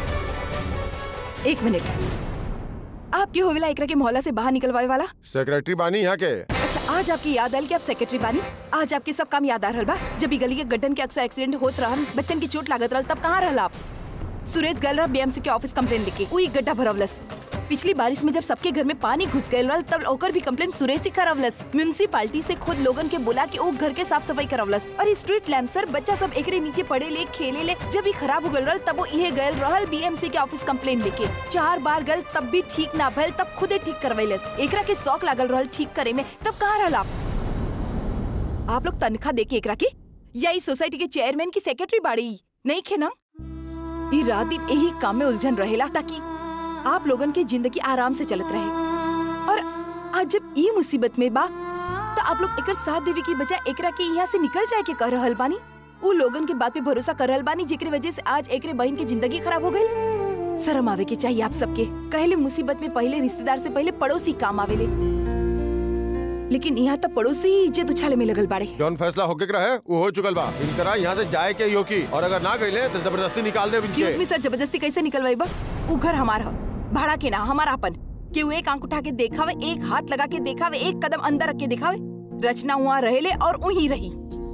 S7: एक मिनट आपके होवेला एकरा के मोहल्ला से बाहर निकलवाए वाला
S8: सेक्रेटरी बानी यहाँ के
S7: अच्छा आज आपकी याद आयल कि आप सेक्रेटरी बानी आज आपके सब काम याद आ रहल बा जब ई गली के गड्ढन के अक्सर एक्सीडेंट होत रहन बच्चन की चोट लागत रहल तब कहाँ रहल आप सुरेश गल रहा बीएमसी के ऑफिस कंप्लेन लिखे वही गड्ढा भरवलस पिछली बारिश में जब सबके घर में पानी घुस गए रहल तब ओकर भी कंप्लेन सुरेश ही करवलस म्यूनसिपालिटी से खुद लोगन के बुला के ओ घर के साफ सफाई करवलस और स्ट्रीट लैम्प सर बच्चा सब एकरे नीचे पड़े ले खेले ले जब ही खराब हो गल रहल तब वो इहे गल रहल बीएमसी के ऑफिस कंप्लेन लेके चार बार गल तब भी ठीक ना भइल तब खुदे ठीक करवैलस एकरा के शौक लागल रहल ठीक करे में तब कहाँ रहल आप आप लोग तनख्वाह दे के एकरा की या इस सोसाइटी के चेयरमैन की सेक्रेटरी बाड़ी नहीं खे ना ई रात दिन यही काम में उलझन रहेला ताकि आप लोगन के जिंदगी आराम से चलत रहे और आज जब ई मुसीबत में बा तो आप लोग एकर साथ देवे की बजाय एकरा के यहाँ से निकल जाए के कर रहल बानी उ लोगन के बात पे भरोसा कर रहल बानी जेकरे वजह से आज एकरे बहन की जिंदगी खराब हो गई शर्म आवे के चाहिए आप सबके कहले मुसीबत में पहले रिश्तेदार से पहले पड़ोसी काम आवेले लेकिन यहाँ तक पड़ोसी ही इज्जत उछाले में लगल बाड़े
S8: जौन फैसला होके के रहे वो हो चुकल बा इनकरा यहाँ से जाए के ही होकी और अगर ना गईले तो जबरदस्ती निकाल दे
S7: एक्सक्यूज मी सर जबरदस्ती कैसे निकलवाई बा उ घर हमार ह भाड़ा के ना हमारा अपन केहू एक आंख उठा के देखावे एक हाथ लगा के देखावे एक कदम अंदर रख के दिखावे रचना वहाँ रहेले और वहीं रही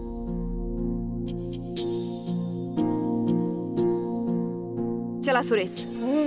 S7: चला सुरेश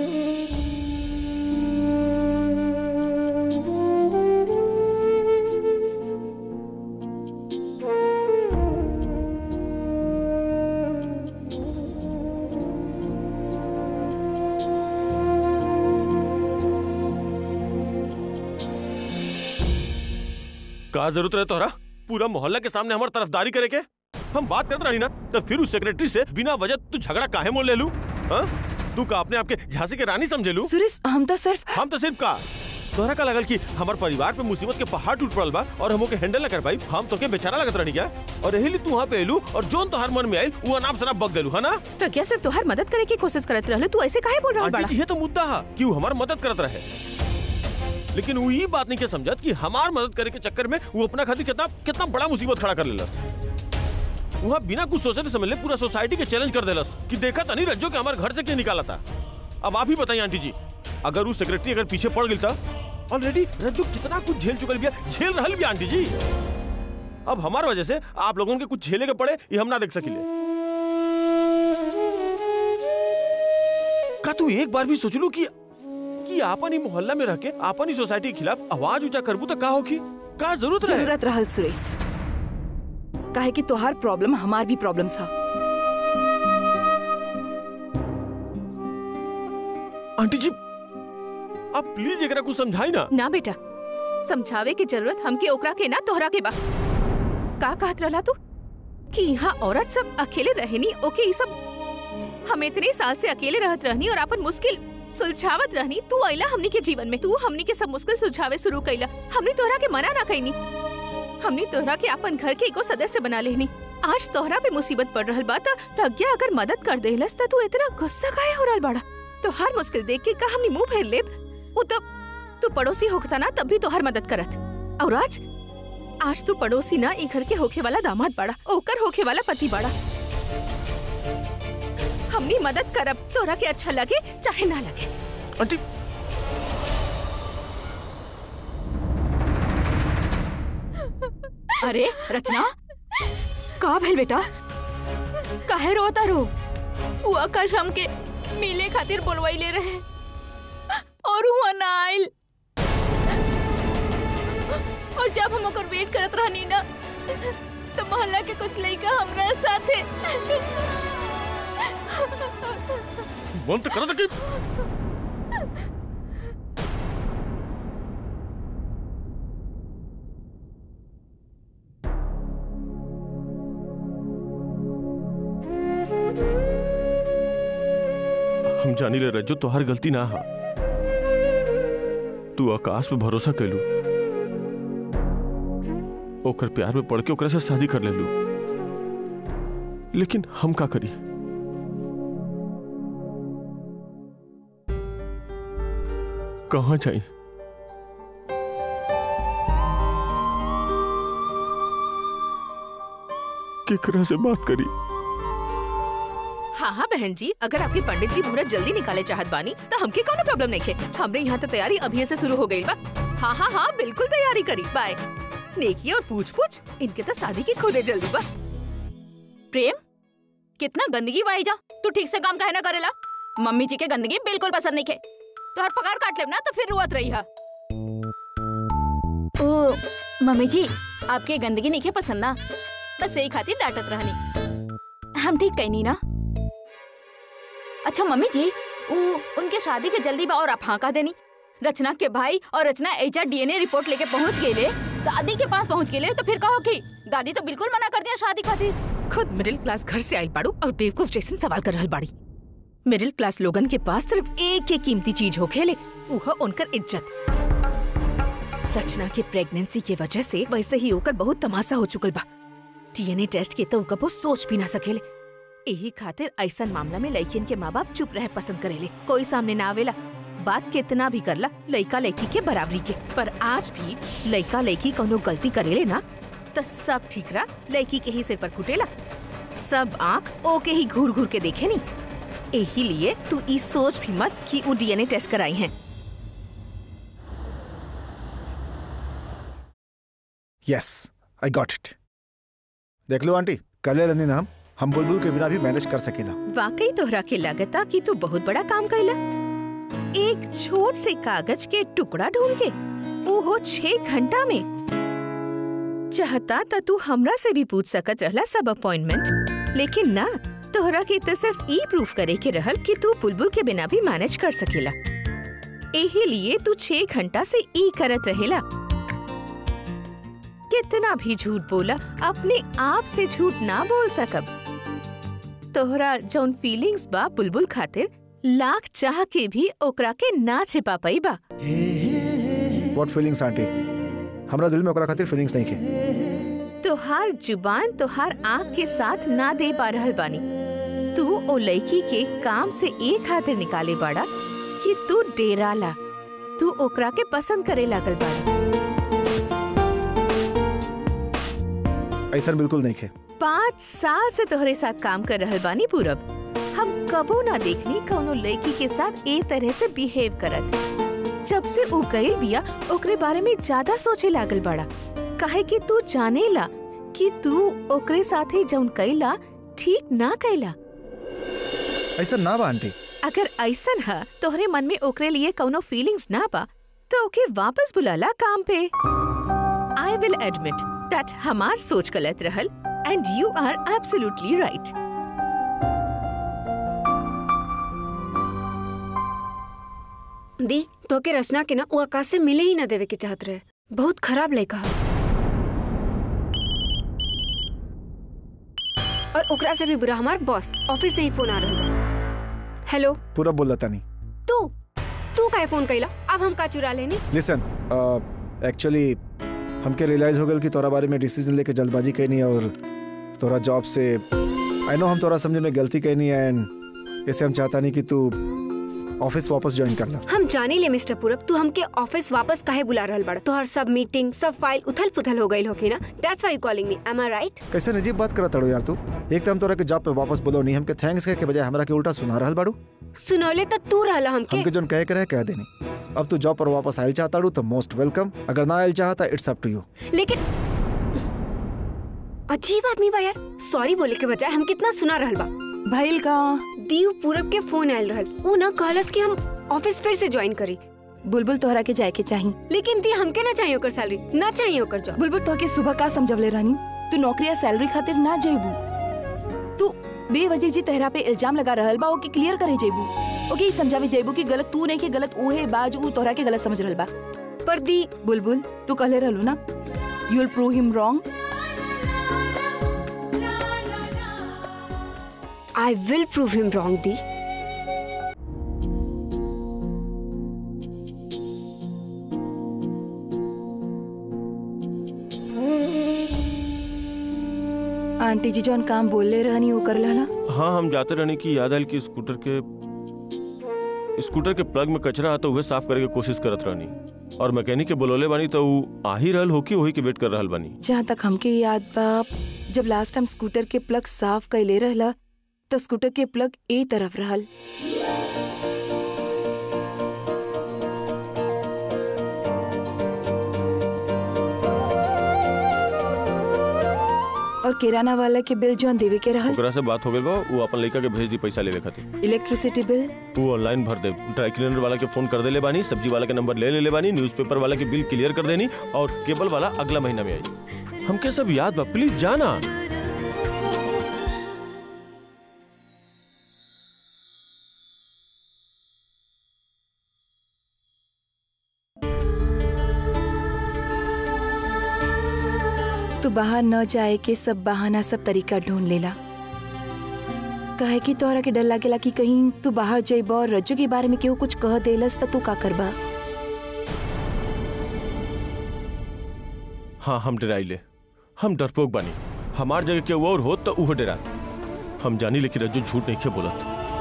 S8: का जरूरत रहे तोहरा पूरा मोहल्ला के सामने हमार तरफदारी करे के हम बात करते रही ना तो फिर उस सेक्रेटरी से बिना वजह तू झगड़ा काहे मोल ले लू हाँ? तू का अपने आपके झांसी के रानी समझे लू
S7: सुरेश हम तो सिर्फ
S8: हम तो सिर्फ का तोहरा का लगल कि हमार परिवार पे मुसीबत के पहाड़ टूट पड़ल बा और हमो के हैंडल न कर पाई हम तो के बेचारा लगत रहनी क्या और यही लिए तू वहाँ पे एलू और जोन तोहर मन में आई वो अनाप शनाप बक देलू है ना
S2: प्रज्ञा सिर्फ तोहार मदद करे की कोशिश करत रहले तू ऐसे काहे बोल रहा
S8: आंटी
S2: बड़ा
S8: जी ये तो मुद्दा है कि वो हमार मदद करत रहे लेकिन वो ये बात नहीं के समझत कि हमार मदद करे के चक्कर में वो अपना खातिर कितना कितना बड़ा मुसीबत खड़ा कर लेलस वहाँ बिना कुछ सोचे समझ ले पूरा सोसाइटी के चैलेंज कर देलस कि देखा था नहीं रज्जो के हमारे घर से क्यों निकाला था अब आप ही बताइए आंटी जी अगर वो सेक्रेटरी अगर पीछे पड़ गई था ऑलरेडी रज्जो कितना कुछ झेल चुकल बिया झेल रहल भी आंटी जी अब हमार वजह से आप लोगों के कुछ झेले के पड़े ये हम ना देख सकिले का तू एक बार भी सोच लू कि कि आपन ही मोहल्ला में रह के आपन ही सोसाइटी के खिलाफ आवाज ऊंचा करबू तो का होगी का जरूरत रहे
S7: जरूरत रहल सुरेश काहे कि तोहार प्रॉब्लम हमार भी प्रॉब्लम था
S8: आंटी जी आप प्लीज एकरा कुछ समझाई ना
S2: ना बेटा समझावे की जरूरत हमके ओकरा के ना तोहरा के बा का कहत रहला तू कि यहाँ औरत सब अकेले रहनी ओके ई सब हम इतने साल से अकेले रहत रहनी और अपन मुश्किल सुलझावत रहनी तू आइला हमनी के जीवन में तू हमनी के सब मुश्किल सुलझावे शुरू कइला हमनी तोहरा के मना ना कइनी हमनी तोहरा के अपन घर के एको सदस्य बना लेनी आज तोहरा पे मुसीबत पड़ रहल बा त प्रज्ञा अगर मदद कर देहलस त तू इतना गुस्सा काहे हो रहल बाड़ा तो हर मुश्किल देख के का हमनी मुंह फेर लेब उ तब तू पड़ोसी होखता ना तब भी तोहर मदद करत और आज आज तू पड़ोसी ना ई घर के होखे वाला दामाद बाड़ा ओकर होखे वाला पति बाड़ा हमनी मदद करब तोरा के अच्छा लगे चाहे ना लगे
S8: आंटी
S4: अरे रचना का भेल बेटा काहे रोता रो वो आकाश हमके मिले खातिर बोलवाई ले रहे और हुआ ना आइल और जब हम ओकर वेट करत रहनी ना तो मोहल्ला के कुछ लइका हमरा साथे
S8: मन तो करत कि हम जानी ले रज्जो तो हर गलती ना हा तू आकाश पे भरोसा कैलू ओकर प्यार में पड़ के ओकरा से शादी कर लेलू लेकिन हम का करी कहाँ जाई केकरा से बात करी
S2: हाँ हाँ बहन जी अगर आपके पंडित जी मुहूर्त जल्दी निकाले चाहत बानी तो हमके कोनो प्रॉब्लम नहीं है हमरे यहाँ तो तैयारी अभी से शुरू हो गई बा हाँ हाँ हाँ बिल्कुल तैयारी करी बाय नेकी और पूछ पूछ इनके तो शादी की खुदे जल्दी बा
S4: प्रेम कितना गंदगी बाई जा तू ठीक से काम काहे ना करेला मम्मी जी के गंदगी बिल्कुल पसंद नहीं है तो हर पगार काट लेब ना तो फिर रुआत रही है ओ मम्मी जी आपके गंदगी नहीं है पसंद ना बस यही खातिर डांटत रहनी हम ठीक कहनी ना अच्छा मम्मी जी उ उनके शादी के जल्दी बा और आप हाँ कह देनी रचना के भाई और रचना एचआर डीएनए रिपोर्ट लेके पहुंच गए दादी के पास पहुंच गए तो फिर कहो कि दादी तो बिल्कुल मना कर दिया शादी खातिर
S2: खुद मिडिल क्लास घर से आयल बाड़ू और बेवकूफ जैसन सवाल कर रहल बाड़ी मिडिल क्लास लोगन के पास सिर्फ एक ही कीमती चीज हो खेले वह उनकर इज्जत रचना के प्रेगनेंसी के वजह से वैसे ही होकर बहुत तमाशा हो चुकल बा डीएनए टेस्ट के तो कबो सोच भी ना सकेले यही खातिर ऐसा मामला में लड़कियन के माँ बाप चुप रहे पसंद करेले कोई सामने ना आवेला बात कितना भी करला लड़का लड़की के बराबरी के पर आज भी लड़का लड़की कोनो गलती करेले ना तो सब ठीक रहा लड़की के ही सिर पर फुटेला सब आँख ओके ही घूर घूर के देखे नी यही लिए तू ई सोच भी मत कि वो डीएनए टेस्ट कराई हैं
S1: यस आई गॉट इट देख लो आंटी कल रनी नाम हम बुलबुल के बिना भी मैनेज कर सकेला
S2: वाकई तोहरा के लगता कि तू बहुत बड़ा काम कैला एक छोट से कागज के टुकड़ा ढूंढ के ओहो छह घंटा में चाहता त तू हमरा से भी पूछ सकत रहला सब अपॉइंटमेंट लेकिन ना तोहरा के तो सिर्फ ई प्रूफ करे के रहल कि तू बुलबुल के बिना भी मैनेज कर सकेला एही लिए तू छह घंटा से ई करत रहेला कितना भी झूठ बोला अपने आप से झूठ ना बोल सकब तोहरा जौन फीलिंग्स बा बुलबुल खातिर लाख चाह के भी ओकरा के ना छिपा पाई बा
S1: व्हाट फीलिंग्स आंटी हमरा दिल में ओकरा खातिर फीलिंग्स नहीं के
S2: तोहार जुबान तोहार आँख के साथ ना दे पा रहल बानी तू ओ लड़की के काम से ए खातिर निकाले बाड़ा कि तू डेराला तू ओकरा के पसंद करे लागल बाड़ा
S1: ऐसा बिल्कुल नहीं के
S2: पाँच साल से तोहरे साथ काम कर रहल बानी पूरब हम कबो ना देखनी कौनो लड़की के साथ ए तरह से बिहेव करत जब से उ गइल बिया ओकरे बारे में ज्यादा सोचे लागल बड़ा काहे कि तू जानेला कि तू ओकरे साथे जौन कैला ठीक ना कैला
S1: ऐसा ना बा आंटी
S2: अगर ऐसन है तोहरे मन में ओकरे लिए कौनो फीलिंग्स ना बा तो ओके वापस बुलाला काम पे आई विल एडमिट दैट हमार सोच गलत रहल and you are absolutely right
S5: दी तो के रचना के ना वो आकाश से मिले ही ना देवे के चाहत रहे बहुत खराब लड़का है और ओकरा से भी बुरा हमार बॉस ऑफिस से ही फोन आ रहा है हेलो
S1: पूरा बोल रहा नहीं
S5: तू तू काहे फोन कैला अब हम का चुरा लेनी
S1: लिसन एक्चुअली हमके रियलाइज हो गल कि तोरा बारे में डिसीजन लेके जल्दबाजी कैनी और तोरा जॉब से आई नो हम तोरा समझे में गलती कैनी एंड ऐसे हम चाहता नहीं कि तू ऑफिस वापस ज्वाइन कर ला
S5: हम जाने ले मिस्टर पूरब तू हमके ऑफिस वापस काहे बुला रहल बड़ा तोहर सब मीटिंग सब फाइल उथल पुथल हो गइल होके ना that's why you calling me am I right
S1: कैसे नजीब बात करत तड़ो यार तू एक तो हम तोरा के जॉब पे वापस बोलो नहीं हमके थैंक्स कहे के बजाय हमरा के उल्टा सुना रहल बाड़ू
S5: सुनौले त तू रहला हमके
S1: हमके जोन कहे के रहे कह देनी अब तू जॉब पर वापस आयल चाहताड़ू तो मोस्ट वेलकम अगर ना आयल चाहता इट्स अप टू यू
S5: लेकिन अजीब आदमी बा यार सॉरी बोले के बजाय हम कितना सुना रहल बा
S7: भइल का
S5: दीव पूरब के फोन आयल रहल ऊ ना कहलस कि हम ऑफिस फिर से ज्वाइन करी
S7: बुलबुल तोहरा के जाए के चाही
S5: लेकिन दी हमके ना चाहिए ओकर सैलरी ना चाहिए ओकर जॉब
S7: बुलबुल तोहके सुबह का समझवले रहनी तू नौकरी या सैलरी खातिर ना जइबू तू बेवजह जी तेहरा पे इल्जाम लगा रहल बा ओके क्लियर करे जइबू ओके ई समझावे जइबू कि गलत तू नहीं कि गलत उहे बाज ऊ तोहरा के गलत समझ रहल बा
S5: पर दी
S7: बुलबुल तू कहले रहलू ना you will prove him wrong
S5: I will prove him wrong दी
S7: आंटी जी जौन काम बोलले रहनी वो कर ना
S3: हाँ हम जाते रहने की याद आयल कि स्कूटर के स्कूटर के प्लग में कचरा आता उहे साफ करे के कोशिश करत रहनी और मैकेनिक के बोलोले बानी तो ऊ आ ही रहल हो कि वही के वेट कर रहल बानी
S7: जहाँ तक हमके याद बा जब लास्ट टाइम स्कूटर के प्लग साफ कैले रहला तो स्कूटर के प्लग ए तरफ रहल और किराना वाला के बिल जौन देवे के रहल
S3: ओकरा से बात हो गइल बा वो अपन लड़का के भेज दी पैसा लेवे खातिर
S7: इलेक्ट्रिसिटी बिल
S3: तू ऑनलाइन भर दे ड्राई क्लीनर वाला के फोन कर देले बानी सब्जी वाला के नंबर ले लेले बानी न्यूज़पेपर वाला के बिल क्लियर कर देनी और केबल वाला अगला महीना में आई हमके सब याद बा प्लीज जाना
S7: तू बाहर न जाए के सब बहाना सब तरीका ढूंढ लेला कहे कि तोहरा के डर लागेला कि कहीं तू बाहर जइब और रज्जू के बारे में केहू कुछ कह देलस त तू का करबा
S3: हाँ हम डराइले हम डरपोक बानी हमार जगह के और होत तो उहो डरा हम जानी लेकिन रज्जू झूठ नहीं के बोलत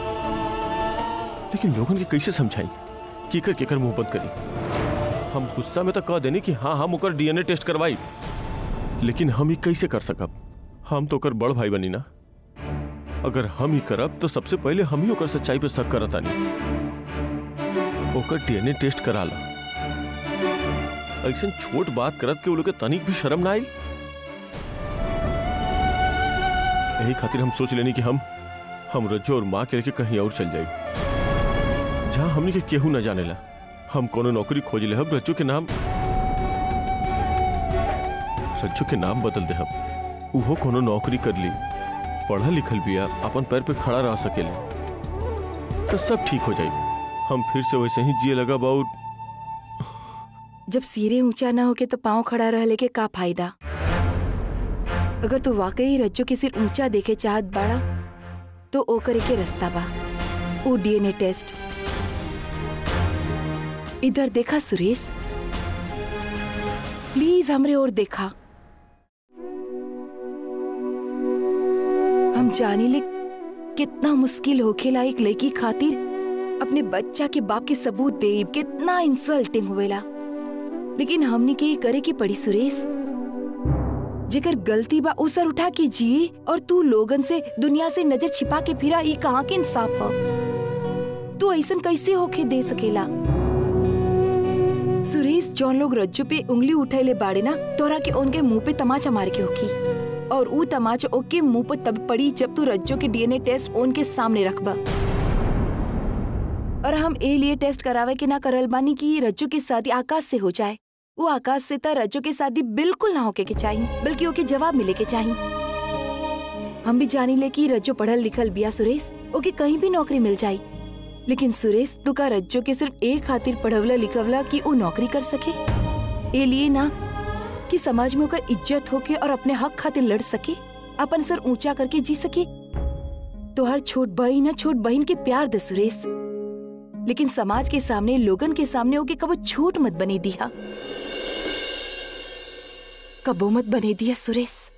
S3: लेकिन लोगन के कैसे समझाई केकर केकर मुंह बंद करी हम गुस्सा में तो कह देनी कि हाँ हम ओकर डीएनए टेस्ट करवाई लेकिन हम ही कैसे कर सकब हम तो ओकर बड़ भाई बनी ना अगर हम ही करब तो सबसे पहले हम ही ओकर सच्चाई पे शक करत आनी ओकर डीएनए टेस्ट करा ला ऐसा छोट बात करत के वो लोग के तनिक भी शर्म ना आई यही खातिर हम सोच लेनी कि हम हम रज्जो और माँ के लेके कहीं और चल जाए जहाँ हमनी के केहू न जानेला हम कोनो नौकरी खोज ले हब रज्जो के नाम रज्जो के नाम बदल दे हब उहो कोनो नौकरी कर ली पढ़ल लिखल बिया अपन पैर पे खड़ा रह सकेले तो सब ठीक हो जाए हम फिर से वैसे ही जिए लगा बहुत
S7: जब सिरे ऊंचा ना होके तो पाँव खड़ा रहले के का फायदा अगर तू वाकई रज्जो के सिर ऊंचा देखे चाहत बाड़ा तो ओ करे के रास्ता बा ओ डीएनए टेस्ट इधर देखा सुरेश प्लीज हमरे ओर देखा हम जाने ले कितना मुश्किल होखेला एक लड़की खातिर अपने बच्चा के बाप के सबूत देब कितना इंसल्टिंग होवेला लेकिन हमने के ये करे की पड़ी सुरेश जेकर गलती बा उ सर उठा के जिए और तू लोगन से दुनिया से नजर छिपा के फिरा ई कहाँ के इंसाफ ह तू ऐसन कैसे होके दे सकेला सुरेश जौन लोग रज्जू पे उंगली उठैले बाड़े ना तोरा के उनके मुंह पे तमाचा मार के होखी और ऊ तमाचा ओके मुंह पे तब पड़ी जब तू रज्जो के डीएनए टेस्ट उनके सामने रखबा और हम ए लिए टेस्ट करावे के ना करल बानी कि रज्जो की शादी आकाश से हो जाए वो आकाश से त रज्जो की शादी बिल्कुल ना होके के चाहिए बल्कि ओके जवाब मिले के चाहिए हम भी जानी ले कि रज्जो पढ़ल लिखल बिया सुरेश ओके कहीं भी नौकरी मिल जाई लेकिन सुरेश तू का रज्जो के सिर्फ एक खातिर पढ़वला लिखवला कि वो नौकरी कर सके ए लिए ना कि समाज में ओकर इज्जत होके और अपने हक खातिर लड़ सके अपन सर ऊंचा करके जी सके तो हर छोट बहन ना छोट बहन के प्यार दे सुरेश लेकिन समाज के सामने लोगन के सामने ओके कबो छोट मत बने दिया कबो मत बने दिया सुरेश